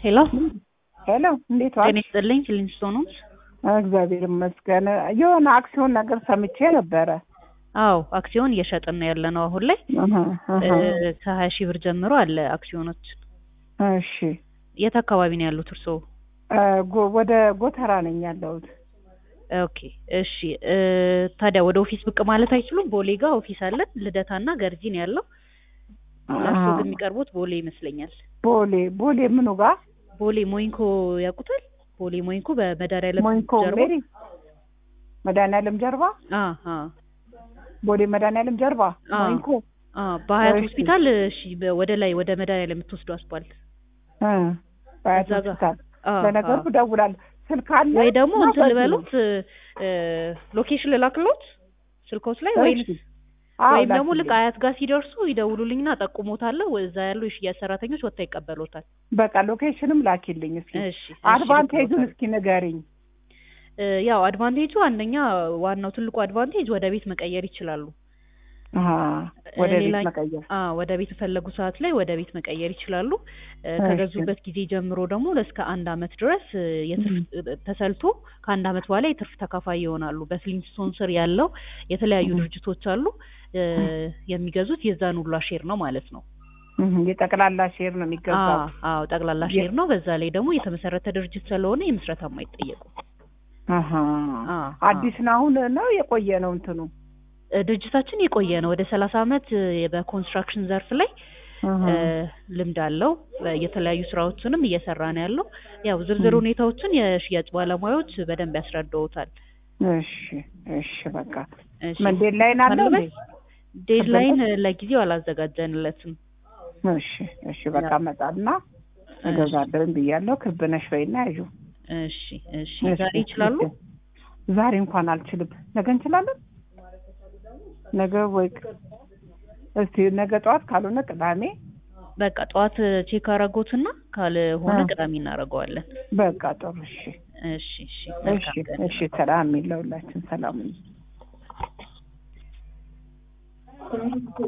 ሄሎ ሄሎ እንዴት ጤና ዋልሽ? ይስጥልኝ ፊሊንስቶን ነው። እግዚአብሔር ይመስገን። የሆነ አክሲዮን ነገር ሰምቼ ነበረ። አዎ አክሲዮን እየሸጥን ነው ያለ ነው አሁን ላይ አሀ፣ አሀ። ከሀያ ሺህ ብር ጀምሮ አለ አክሲዮኖች። እሺ የት አካባቢ ነው ያሉት እርስዎ? እ፣ ጎ- ወደ ጎተራ ነኝ ያለሁት። ኦኬ እሺ እ፣ ታዲያ ወደ ኦፊስ ብቅ ማለት አይችሉም? ቦሌ ጋር ኦፊስ አለን። ልደታና ገርጂ ነው ያለው። ለእርስዎ አሀ። ግን የሚቀርቡት ቦሌ ይመስለኛል። ቦሌ ቦሌ ምኑ ጋር ቦሌ ሞይንኮ ያውቁታል? ቦሌ ሞይንኮ በመድኃኒዓለም ሞይንኮ ጀርባ ሜሪ መድኃኒዓለም ጀርባ አ አ ቦሌ መድኃኒዓለም ጀርባ አ ሞይንኮ አ በሀያት እሺ። ሆስፒታል እሺ፣ በ- ወደ ላይ ወደ መድኃኒዓለም የምትወስደው አስፓልት እ፣ በአያት እዛ ጋር። ሆስፒታል። አ ለነገሩ አ እደውላለሁ። ስልክ አለ ወይ ደግሞ እና እንትን በዚህ ልበሉት እ፣ ሎኬሽን ልላክሎት ስልኮች ላይ ነው። ወይንስ እሺ። አዎ፣ ወይም ደግሞ ልክ ላኪልኝ። አያት ጋር ሲደርሱ ይደውሉልኝና ጠቁሞታለሁ። እዛ ያሉ የሽያጭ ሰራተኞች ወጥተው ይቀበሉታል። በቃ ሎኬሽንም ላኪልኝ እስኪ። እሺ እሺ፣ አድቫንቴጁን ልክሎታል። እስኪ ንገሪኝ። እ፣ ያው አድቫንቴጁ አንደኛ ዋናው ትልቁ አድቫንቴጅ ወደ ቤት መቀየር ይችላሉ። አሀ፣ ወደ ቤት ሌላ- መቀየር አ ወደ ቤት የፈለጉ ሰዓት ላይ ወደ ቤት መቀየር ይችላሉ። እ፣ እሺ። ከገዙበት ጊዜ ጀምሮ ደግሞ እስከ አንድ አመት ድረስ እ፣ የትርፍ ተሰልቶ ከአንድ አመት በኋላ የትርፍ ተካፋይ ይሆናሉ። በፍሊንስቶን ስር ያለው የተለያዩ እም። ድርጅቶች አሉ። እ፣ የሚገዙት የዛን ሁላ ሼር ነው ማለት ነው። እህ፣ የጠቅላላ ሼር ነው የሚገዛው። አዎ አዎ፣ ጠቅላላ የ- ሼር ነው። በዛ ላይ ደግሞ የተመሰረተ ድርጅት ስለሆነ የምስረታም አይጠየቁም። አሀ። አ አዲስ ነው አሁን ነው የቆየ ነው እንትኑ? እ፣ ድርጅታችን የቆየ ነው። ወደ ሰላሳ አመት እ፣ በኮንስትራክሽን ዘርፍ ላይ አሀ። እ፣ ልምድ አለው። እ፣ የተለያዩ ስራዎችንም እየሰራ ነው ያለው። ያው ዝርዝር እም። ሁኔታዎችን የሽያጭ ባለሙያዎች በደንብ ያስረዳውታል። እሺ እሺ በቃ እሺ ምን ዴድላይን አለው እንዴ? ዴድላይን እ፣ ለጊዜው አላዘጋጀንለትም። እሺ እሺ በቃ እመጣልና እገዛለሁ ብያለሁ። ክብ ነሽ በይና ያዡ። እሺ እሺ፣ እሺ፣ ዛሬ ይችላሉ? እሺ። ዛሬ እንኳን አልችልም። ነገ እንችላለን። ነገ ወይ እስቲ ነገ ጠዋት ካልሆነ ቅዳሜ በቃ ጠዋት ቼክ አረጎትና ካልሆነ አ። ቅዳሜ እናደርገዋለን። በቃ ጥሩ። እሺ እሺ እሺ፣ እሺ መልካም ቀን። እሺ። ሰላም የለውላችን ሰላም